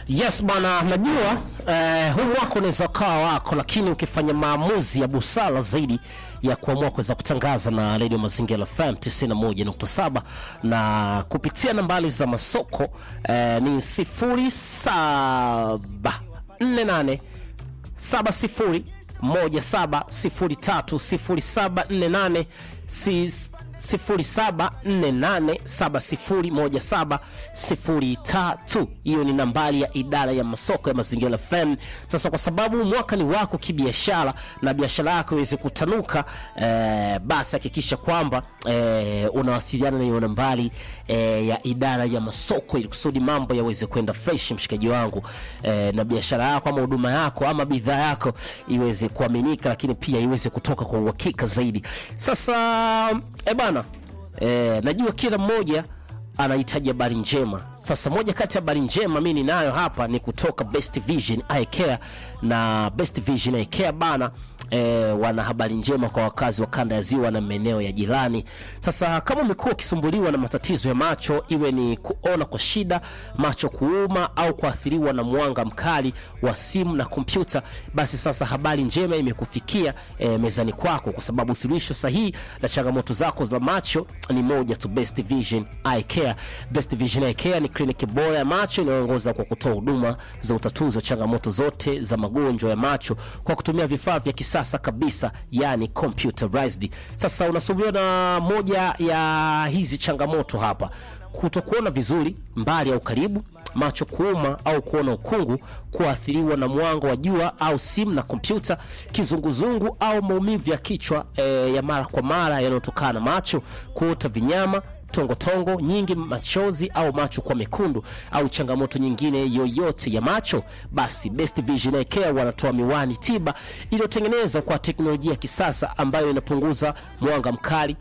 Yes bwana, najua eh, huu mwaka unaweza ukawa wako, lakini ukifanya maamuzi ya busara zaidi ya kuamua kuweza kutangaza na Radio Mazingira FM 91.7 na kupitia nambari za masoko eh, ni 0748 70 1703 0748701703. Hiyo ni nambari ya idara ya masoko ya Mazingira FM. Sasa kwa sababu mwaka ni wako kibiashara na biashara yako iweze kutanuka, eh, basi hakikisha kwamba eh, unawasiliana na hiyo nambari eh, ya idara ya masoko ili kusudi mambo yaweze kwenda fresh, mshikaji wangu eh, na biashara yako ama huduma yako ama bidhaa yako iweze kuaminika, lakini pia iweze kutoka kwa uhakika zaidi. Sasa eh bana eh, najua kila mmoja anahitaji habari njema. Sasa moja kati ya habari njema mimi ninayo hapa ni kutoka Best Vision Eye Care, na Best Vision Eye Care bana E, wana habari njema kwa wakazi wa kanda ya ziwa na maeneo ya jirani. Sasa kama umekuwa ukisumbuliwa na matatizo ya macho, iwe ni kuona kwa shida, macho kuuma au kuathiriwa na mwanga mkali wa simu na kompyuta, basi sasa habari njema imekufikia e, mezani kwako, kwa sababu suluhisho sahihi la changamoto zako za macho ni moja tu, Best Vision Eye Care. Best Vision Eye Care ni kliniki bora ya macho inayoongoza kwa kutoa huduma za utatuzi wa changamoto zote za magonjwa ya macho kwa kutumia vifaa vya kisasa kabisa yani computerized. Sasa unasumbuliwa na moja ya hizi changamoto hapa, kutokuona vizuri mbali au karibu, macho kuuma au kuona ukungu, kuathiriwa na mwanga wa jua au simu na kompyuta, kizunguzungu au maumivu ya kichwa e, ya mara kwa mara yanayotokana na macho, kuota vinyama tongotongo tongo, nyingi machozi au macho kwa mekundu au changamoto nyingine yoyote ya macho, basi Best Vision Eye Care wanatoa miwani tiba iliyotengenezwa kwa teknolojia ya kisasa ambayo inapunguza mwanga mkali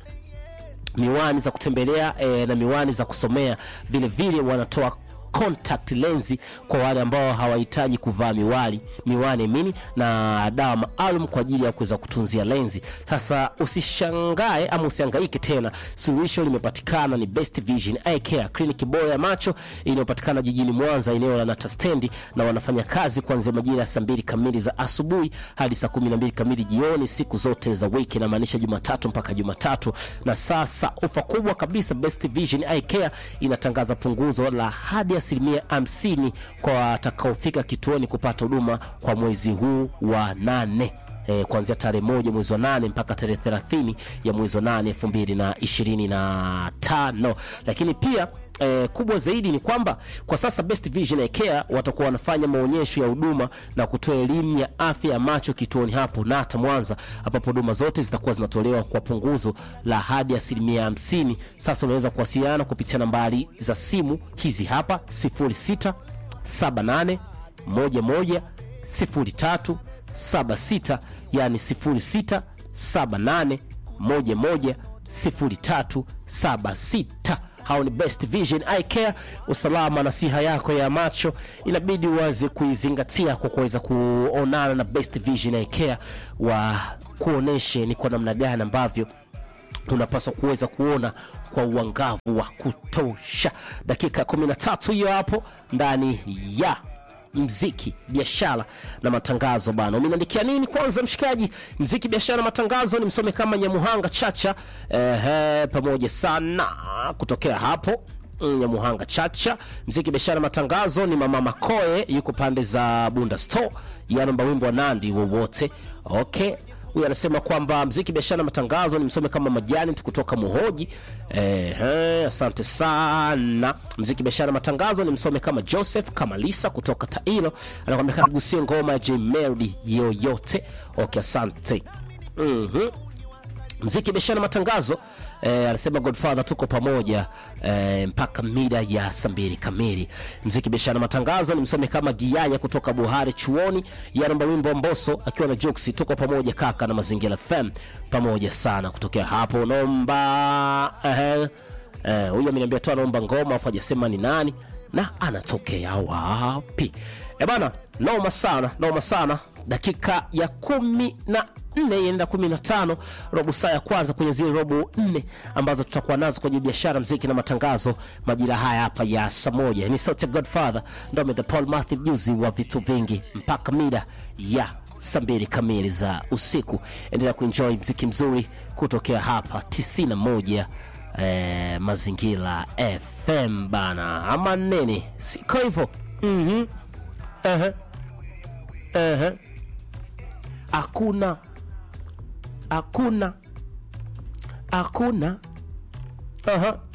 miwani za kutembelea e, na miwani za kusomea. Vile vile wanatoa contact lensi kwa wale ambao hawahitaji kuvaa miwani miwani mini na dawa maalum kwa ajili ya kuweza kutunzia lenzi. Sasa usishangae ama usihangaike tena, suluhisho limepatikana. Ni Best Vision Eye Care, kliniki bora ya macho inayopatikana jijini Mwanza, eneo la Nata stendi, na wanafanya kazi kuanzia majira ya saa mbili kamili za asubuhi hadi saa kumi na mbili kamili jioni siku zote za wiki, inamaanisha Jumatatu mpaka Jumatatu. Na sasa ofa kubwa kabisa, Best Vision Eye Care inatangaza punguzo la hadi asilimia hamsini kwa watakaofika kituoni kupata huduma kwa mwezi huu wa nane. E, kuanzia tarehe moja mwezi wa nane mpaka tarehe thelathini ya mwezi wa nane elfu mbili na ishirini na tano. Lakini pia e, kubwa zaidi ni kwamba kwa sasa Best Vision Eye Care watakuwa wanafanya maonyesho ya huduma na kutoa elimu ya afya ya macho kituoni hapo Nata Mwanza, ambapo huduma zote zitakuwa zinatolewa kwa punguzo la hadi asilimia hamsini. Sasa unaweza kuwasiliana kupitia nambari za simu hizi hapa 06 78 11 03 76 yani 06 78 11 03 76. Hao ni Best Vision Eye Care. Usalama na siha yako ya macho inabidi uweze kuizingatia kwa kuweza kuonana na Best Vision Eye Care, wa kuoneshe ni kwa namna gani ambavyo unapaswa kuweza kuona kwa uangavu wa kutosha. Dakika 13 hiyo hapo ndani ya mziki biashara na matangazo bana. Umeniandikia nini kwanza, mshikaji? Mziki biashara na matangazo ni msome kama Nyamuhanga Chacha, ehe, pamoja sana kutokea hapo Nyamuhanga Chacha. Mziki biashara na matangazo ni mama Makoe, yuko pande za Bunda Store, yanomba wimbo wa Nandi wowote. Okay, huyu anasema kwamba mziki biashara na matangazo ni msome kama majani tu kutoka Muhoji. Ehe, asante sana. Mziki biashara na matangazo ni msome kama Joseph kama Lisa kutoka Tailo, anakwambia kagusie ngoma ya J Melody yoyote. Okay, asante. Mhm. Mziki biashara na matangazo eh, anasema Godfather tuko pamoja eh, mpaka mida ya saa mbili kamili. Mziki biashara na matangazo ni msome kama Giaya kutoka Buhari chuoni, yanaomba wimbo wa Mbosso akiwa na Jux, tuko pamoja kaka na Mazingira FM pamoja sana. Kutokea hapo naomba eh, eh, huyu ameniambia tu anaomba ngoma afu hajasema ni nani na anatokea wapi. E bana, noma sana, noma sana dakika ya kumi na nne ienda kumi na tano robo saa ya kwanza kwenye zile robo nne ambazo tutakuwa nazo kwenye biashara mziki na matangazo majira haya hapa ya saa moja ni sauti ya godfather ndome the paul matthew juzi wa vitu vingi mpaka mida ya saa mbili kamili za usiku endelea kuenjoy mziki mzuri kutokea hapa 91 eh, mazingira fm bana ama nini siko hivyo mm-hmm. uh-huh. uh-huh. hakuna hakuna hakuna uh-huh.